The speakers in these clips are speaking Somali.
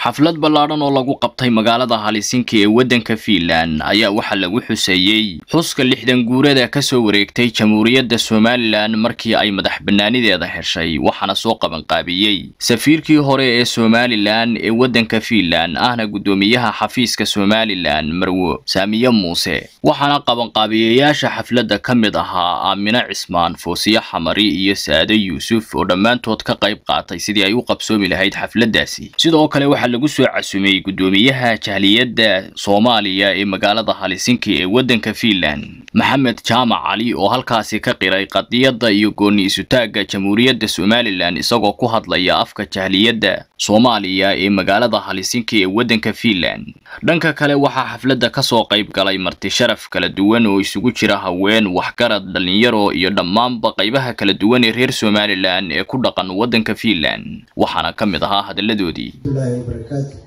xaflad ballaadhan oo lagu qabtay magaalada halisinki ee waddanka fiinland ayaa waxaa lagu xuseeyey xuska lixdan guurada kasoo wareegtay jamhuuriyadda somalilan markii ay madax bannaanideeda heshay waxaana soo qabanqaabiyey safiirkii hore ee somalilan ee waddanka fiinland ahna guddoomiyaha xafiiska somalilan marwo saamiye muuse waxaana qabanqaabiyayaasha xafladda ka mid ahaa aamine cismaan foosiye xamari iyo saade yuusuf oo dhammaantood ka qayb qaatay sidii ay u qabsoomi lahayd xafladdaasi sidoo kale waxaa lagu soo casumay guddoomiyaha jahliyadda soomaaliya ee magaalada halisinki ee waddanka fiinland maxamed jaamac cali oo halkaasi ka qiray qadiyadda iyo gooni isutaagga jamhuuriyadda somalilan isagoo ku hadlaya afka jahliyadda soomaaliya ee magaalada halisinki ee waddanka fiinland dhanka kale waxaa xafladda kasoo qayb galay marti sharaf kala duwan oo isugu jira haween waxgarad dhalinyaro iyo dhammaanba qaybaha kala duwan ee reer somalilan ee ku dhaqan waddanka fiinland waxaana ka mid ahaa hadalladoodii ilahi wabarakaatu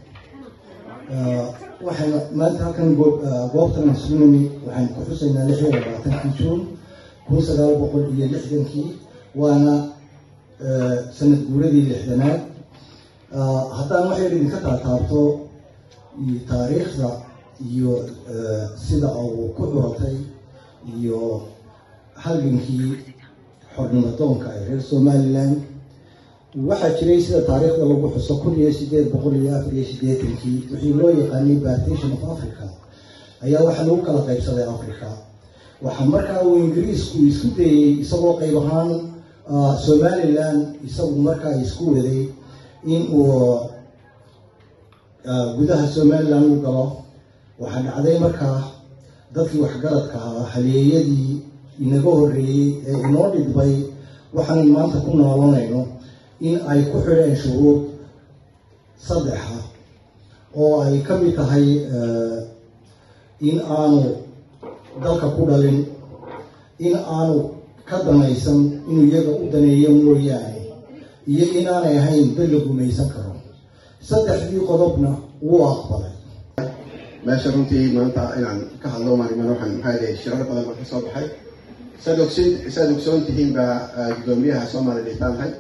waxayna maanta halkan goobtan sunami waxaynu ku xusaynaa lix iyo labaatankii juun kun sagaal boqol iyo lixdankii waana sanad guuradii lixdanaad haddaan waxay idinka taataabto taariikhda iyo sida uu ku curatay iyo halgankii xornimadoonka ee reer somalilan waxaa jiray sida taariikhda lagu xuso kun iyo sideed boqol iyo afar iyo sideetankii wixii loo yaqaanay partition of africa ayaa waxaa lagu kala qaybsaday africa waxaa markaa uu ingiriisku isku dayey isagoo qayb ahaan somalilan isagu markaa isku waday in uu gudaha somalilan u galo waxaa dhacday markaa dadkii waxgaradka ahaa haleeyadii inaga horreeyey ee inoo dhidbay waxaan maanta ku noolonayno in ay ku xidheen shuruud saddexa oo ay ka mid tahay in aanu dalka ku dhalin in aanu ka danaysan inuu iyaga u daneeyo mooyaane iyo inaanay ahayn dad la gumaysan karo saddexdii qodobna wuu aqbalay meesha runtii maanta inaan ka hadlo maarimaan waxaan maxaa leeyahay shirar badan baan ka soo baxay saad ogsin saad ogsoon tihiin baa guddoomiyaha soomaaliya dhitaanahay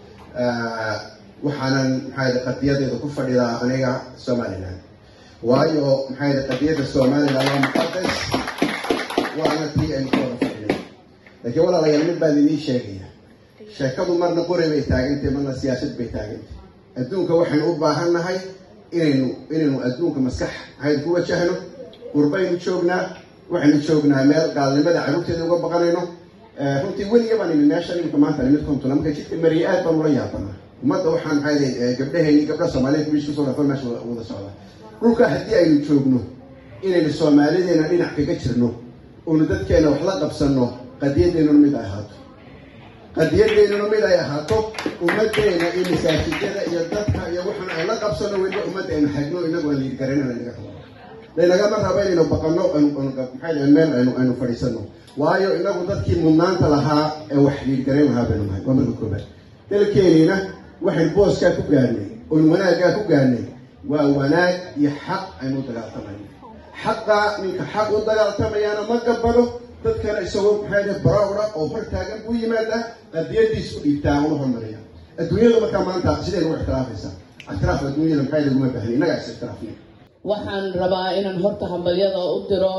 waxaanan maxaa qadiyadeeda ku fadhidaa aniga somalilan waayo maxaa qadiyadda somalilan waa muqadas waana tii aynu ku wada fadhinay laakiin walaalayaal mid baan idiin sheegaya sheekadu marna qori bay taagantay marna siyaasad bay taagantay adduunka waxaynu u baahan nahay inaynu inaynu adduunka maskax maxayd ku wajahno qurbaynu joognaa waxaynu joognaa meel gaalnimada carruurteeda uga baqanayno runtii weliga baan imi meesha imika maanta nimid kontuna marka jidka mariye aad baan ula yaabanaa ummadda waxaan maxaa gabdhahayni gabdha soomaaliyeed wiish kusoo dhafan meesha wada socda dhulka haddii aynu joogno inaynu soomaalideena dhinac kaga jirno oonu dadkeena wax la qabsanno qadiyadeennuna mid ay ahaato qadiyadeennuna mid ay ahaato ummaddeena iyo masaajidada iyo dadka iyo waxaan ay la qabsanno weliba ummadda aynu xagno inagu aan liidgaranana naga rabo laynagama rabo inaynu baqanno maxaa meel aynu aynu fadhiisano waayo inagu dadkii mudnaanta lahaa ee wax liidgarayn lahaa baynu nahay waa marka koobaad dalkeeniina waxaynu booskaa ku gaarnay oynu wanaaggaa ku gaarnay waa wanaag iyo xaq aynu u dagaaltamayno xaqa ninka xaq u dagaaltamayaana ma gabado dadkana isagoo maxaa barowra oo hor taagan buu yimaadaa qadiyadiis u dhiibtaa una hormariya adduunyadu markaa maanta sidaynu u ixtiraafaysaa ixtiraaf adduunyada maxaa laguma baahni innagaa is ixtiraafnay waxaan rabaa inaan horta hambalyada u diro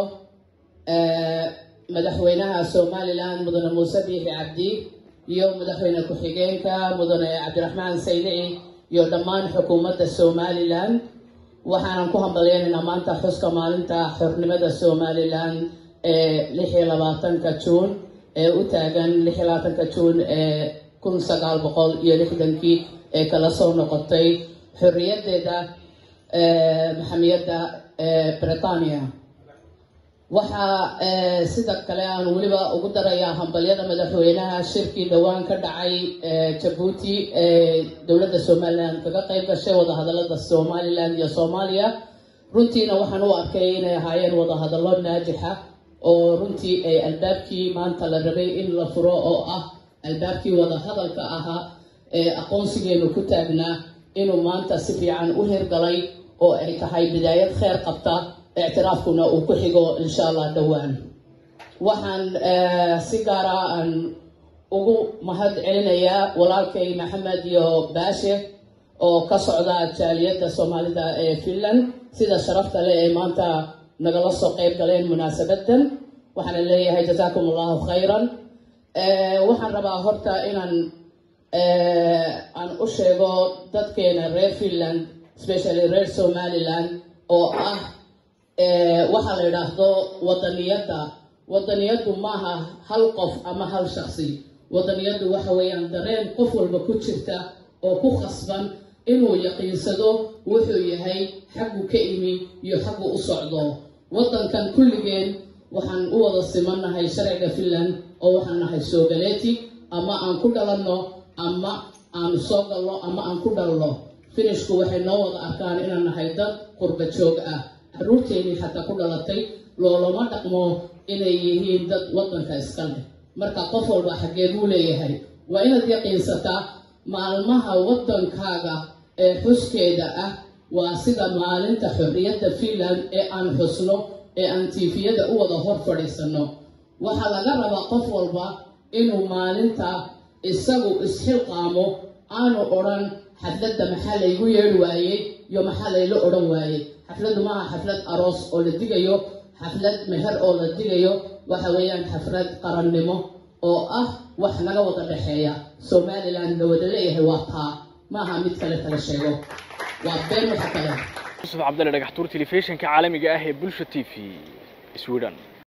madaxweynaha somalilan mudane muuse biixi cabdi iyo madaxweyne ku-xigeenka mudane cabdiraxmaan saydici iyo dhammaan xukuumadda somalilan waxaanan ku hambalyaynaynaa maanta xuska maalinta xornimada somalilan ee lix iyo labaatanka juun ee u taagan lix iyo labaatanka juun ee kun sagaal boqol iyo lixdankii ee kala soo noqotay xorriyadeeda maxamiyadda britania waxaa sida kale aan weliba ugu darayaa hambalyada madaxweynaha shirkii dhowaan ka dhacay jabuuti ee dowladda somalilan kaga qayb gashay wadahadalada somalilan iyo soomaaliya runtiina waxaan u arkay inay ahaayeen wadahadallo naajixa oo runtii ay albaabkii maanta la rabay in la furo oo ah albaabkii wadahadalka ahaa ee aqoonsigeenu ku taagnaa inuu maanta si fiican u hirgalay oo ay tahay bidaayad kheer qabta ictiraafkuna uu ku xigo insha allah dhowaan waxaan si gaara aan ugu mahad celinayaa walaalkay maxamed iyo baashe oo ka socda jaaliyadda soomaalida ee finland sida sharafta leh ee maanta nagala soo qeyb galeen munaasabadan waxaana leeyahay jazaakum allahu khayran waxaan rabaa horta inaan aan u sheego dadkeena reer finland especially reer somaliland oo ah waxaa la yidhaahdo wadaniyadda wadaniyaddu maaha hal qof ama hal shaksi wadaniyaddu waxa weeyaan dareen qof walba ku jirta oo ku khasban inuu yaqiinsado wuxuu yahay xaggu ka imi iyo xaggu u socdo waddankan kulligeen waxaan u wada simannahay sharciga finland oo waxaan nahay soogaleeti ama aan ku dhalanno ama aan soo galno ama aan ku dhalno finishku waxay noo wada arkaan inaan nahay dad qurba joog ah carruurteennii xataa ku dhalatay loolama dhaqmo inay yihiin dad waddanka iska leh marka qof walba xaggee buu leeyahay waa inaad yaqiinsataa maalmaha waddankaaga ee xuskeeda ah waa sida maalinta xorriyadda finland ee aan xusno ee aan tiifiyada u wada hor fadhiisanno waxaa laga rabaa qof walba inuu maalinta isagu isxilqaamo aanu odhan xafladda maxaa laygu yeedhi waayey iyo maxaa layla odhan waayey xafladdu maaha xaflad aroos oo la digayo xaflad meher oo la digayo waxa weeyaan xaflad qarannimo oo ah wax naga wada dhexeeya somaliland la wada leeyahay waa taa maaha mid kale kala sheego waa been waxa kale yusuf cabdalle dhagaxtuur telefishinka caalamiga ah ee bulsha t v sweden